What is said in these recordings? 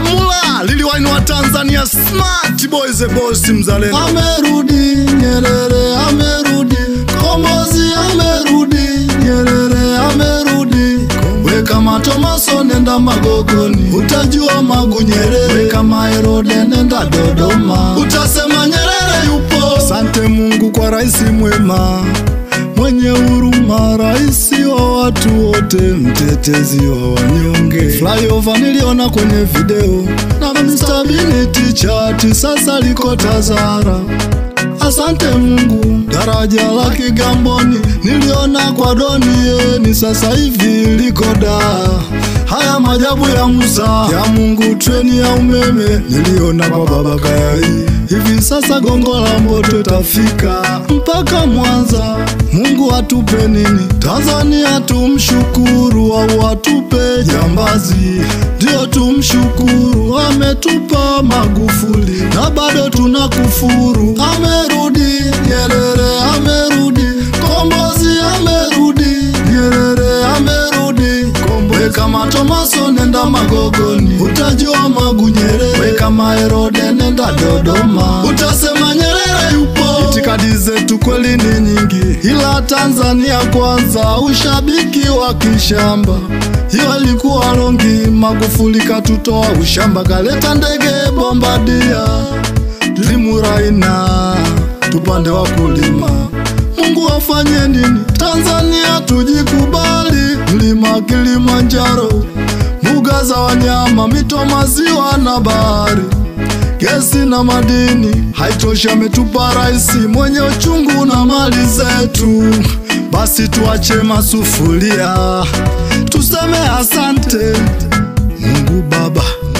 Mula liliwainua Tanzania smart boys the boss mzalendo. Amerudi Nyerere, amerudi Kombozi, amerudi Nyerere, amerudi we kama Tomaso nenda Magogoni, utajua Magu Nyerere. We kama Herode nenda Dodoma, utasema Nyerere yupo. Asante Mungu kwa rais mwema mwenye huruma, rais wa watu wote, mtetezi wa wanyonge. Flyover niliona kwenye video na Mr. Biniti chati, sasa liko Tazara. Asante Mungu, daraja la Kigamboni niliona kwa Donieni, sasa hivi liko Dar. Haya majabu ya Musa ya Mungu, treni ya umeme niliona kwa baba Kayai. Hivi sasa gongo la Mboto tafika mpaka Mwanza. Mungu atupe nini? Tanzania tumshukuru, au atupe jambazi? Ndio tumshukuru, ametupa Magufuli na bado tunakufuru. Amerudi Nyerere, amerudi Kombozi, amerudi Nyerere, amerudi Kombozi. We kama Tomaso nenda Magogoni, utajua Magu Nyerere. We kama Herode nenda Dodoma, utasema Nyerere yupo. Itikadi zetu kweli ni nyingi, ila Tanzania kwanza, ushabiki wa kishamba hiyo ilikuwa longi. Magufuli katutoa ushamba, kaleta ndege bombadia limuraina tupande wa kulima. Mungu afanye nini? Tanzania tujikubali, mlima Kilimanjaro, mbuga za wanyama, mito, maziwa na bahari gesi na madini haitoshi, ametupa rais mwenye uchungu na mali zetu. Basi tuache masufuria, tuseme asante Mungu Baba.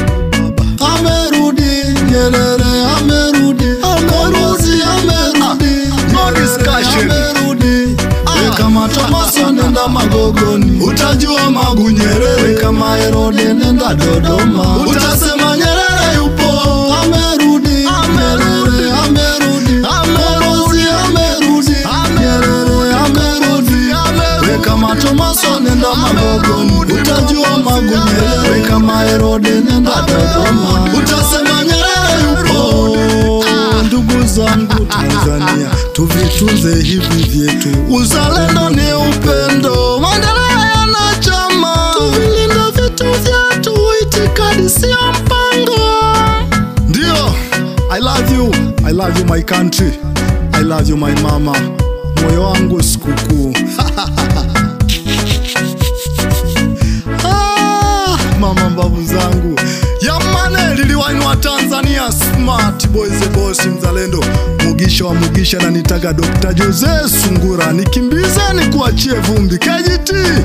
Amerudi Nyerere, amerudi Kombozi, amerudi no discussion. amerudi we kama Tomaso nenda Magogoni, utajua Magu Nyerere. We kama Herode nenda Dodoma, utasema Nyerere yupo. Amerudi Nyerere, amerudi Kombozi, amerudi Nyerere, amerudi we kama Tomaso nenda Magogoni, utajua Magu Nyerere. We kama Herode nenda Dodoma, utasema Nyerere yupo. Ndugu zangu Tanzania, tuvitunze hivi vyetu. Uzalendo ni upendo, maendeleo yana chama, tuvilinde vitu vyetu, itikadi sio mpango. Ndio, I love you, I love you my country, I love you my mama, moyo wangu sikukuu. Ah, mama mbavu zangu yamane liliwainua Tanzania smart boys the boss mzalendo mugisha wa mugisha na nitaga Dr. Jose Sungura nikimbize nikuachie vumbi KGT